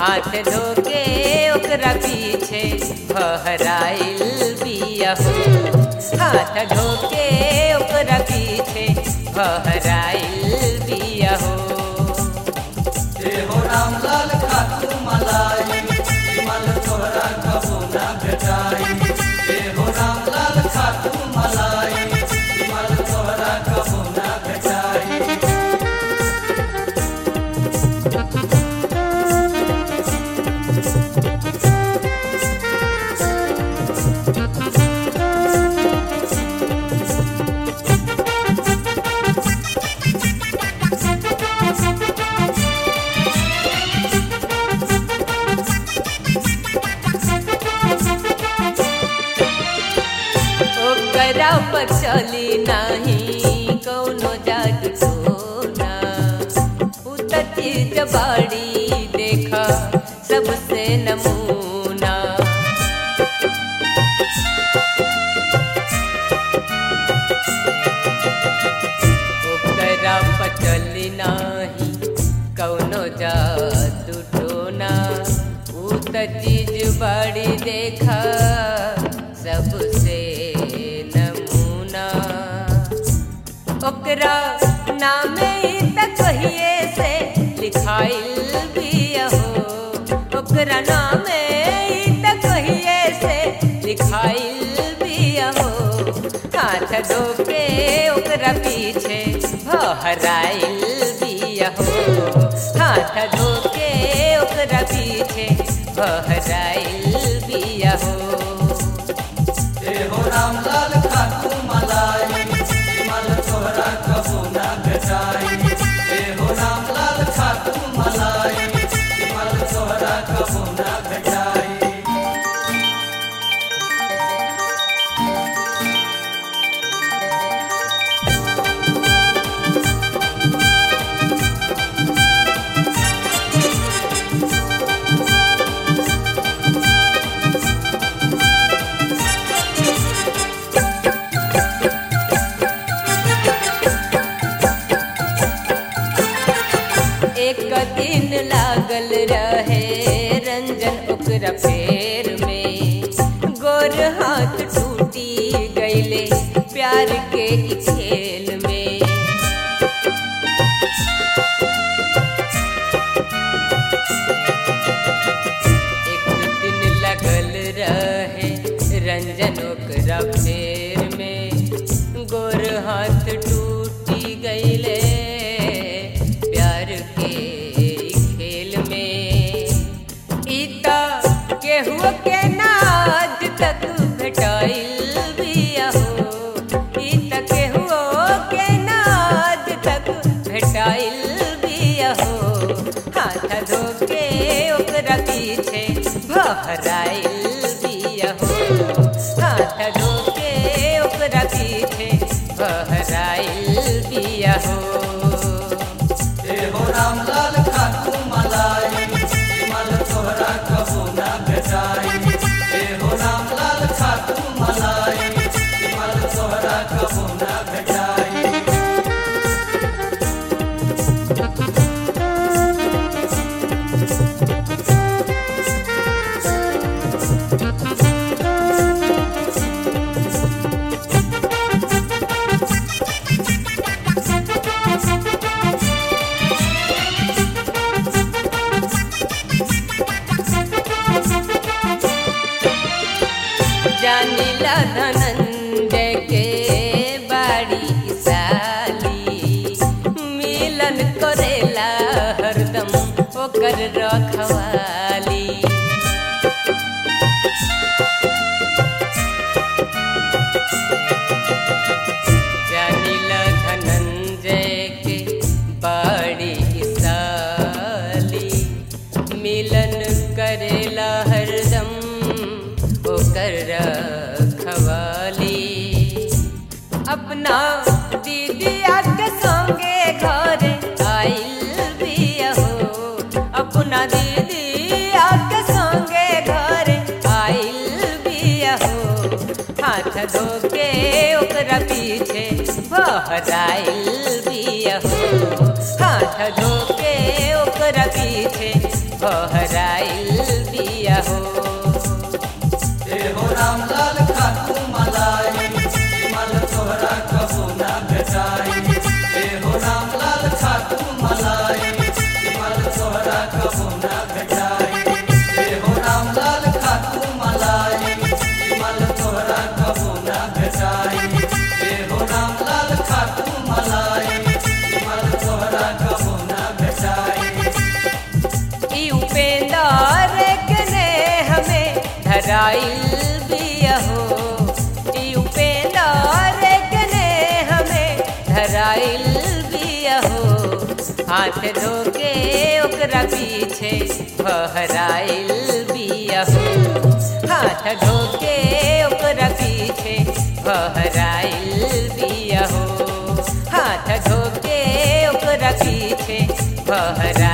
हाथ धोके ओकरा पीछे बहराइल बिया हो हाथ धोके ओकरा पीछे बहराइल बिया हो हो राम लाल खातू मलाई हिमाल तोहरा कबो ना भेटाई हे हो राम लाल खातू मलाई हिमाल तोहरा कबो ना भेटाई ओकरा पर चली नाही कौनो जादू टोना उ त चीज बाड़ी देखा सबसे नमूना ओकरा पर चली नाही कौनो जादू टोना उ त चीज बड़ी देखा सबसे नमूना ओकरा नामे त कहिए से लिखाइल बिया हो ओकरा नामे त कहिए से लिखाइल बिया हो हाथ धोके ओकरा पीछे बहराइल बिया हो हाथ धोके ओकरा पीछे बहराइल बिया हो हे हो राम लाल खातू मलाई हिमाल तोहरा कबो ना भेटाई हे हो राम लाल खातू मलाई हिमाल तोहरा कबो ना भेटाई एक दिन लागल रहे रंजन ओकरा पैर में गोर हाथ टूटी गईले प्यार के ई खेल में एक दिन लगल रहे रंजन ओकरा पैर में गोर हाथ टूटी गईले प्यार के ई खेल में इता केहू के नाज तक भेटाइल बिया हो इता केहू के नाज तक भेटाइल बिया हो हाथ धोके ओकरा पीछे बहराइल बिया हो हाथ धोके ओकरा पीछे बहराइल बिया हो हे हो राम लाल खातू मलाई हिमाल तोहरा कबो ना भेटाई हे हो राम लाल खातू मलाई हिमाल तोहरा कबो ना भेटाई जानिला धनंजय के बाड़ी साली मिलन करेला हरदम ओकर रखवाली जानिला धनंजय के बाड़ी साली मिलन करेला हरदम ओकर रखवाली अपना दीदिया के संगे घर आइल बिया हो अपना दीदिया के संगे घर आइल बिया हो हाथ धोके ओकरा पीछे बहराइल बिया हो हाथ धोके ओकरा पीछे बहराइल बिया हो ए हो राम लाल खातू मलाई विमल तोहरा कबो ना भेटाई ए हो राम लाल खातू मलाई विमल तोहरा कबो ना भेटाई ए हो राम लाल खातू मलाई विमल तोहरा कबो ना भेटाई ए हो राम लाल खातू मलाई विमल तोहरा कबो ना भेटाई ई उपेंद्र के ने हमें धराइल बिया हो ई उपेंद्र के ने हमें धराइल बिया हो हाथ धोके ओकरा पीछे बहराइल बिया हो हाथ धोके ओकरा पीछे बहराइल बिया हो हाथ धोके ओकरा पीछे बहरा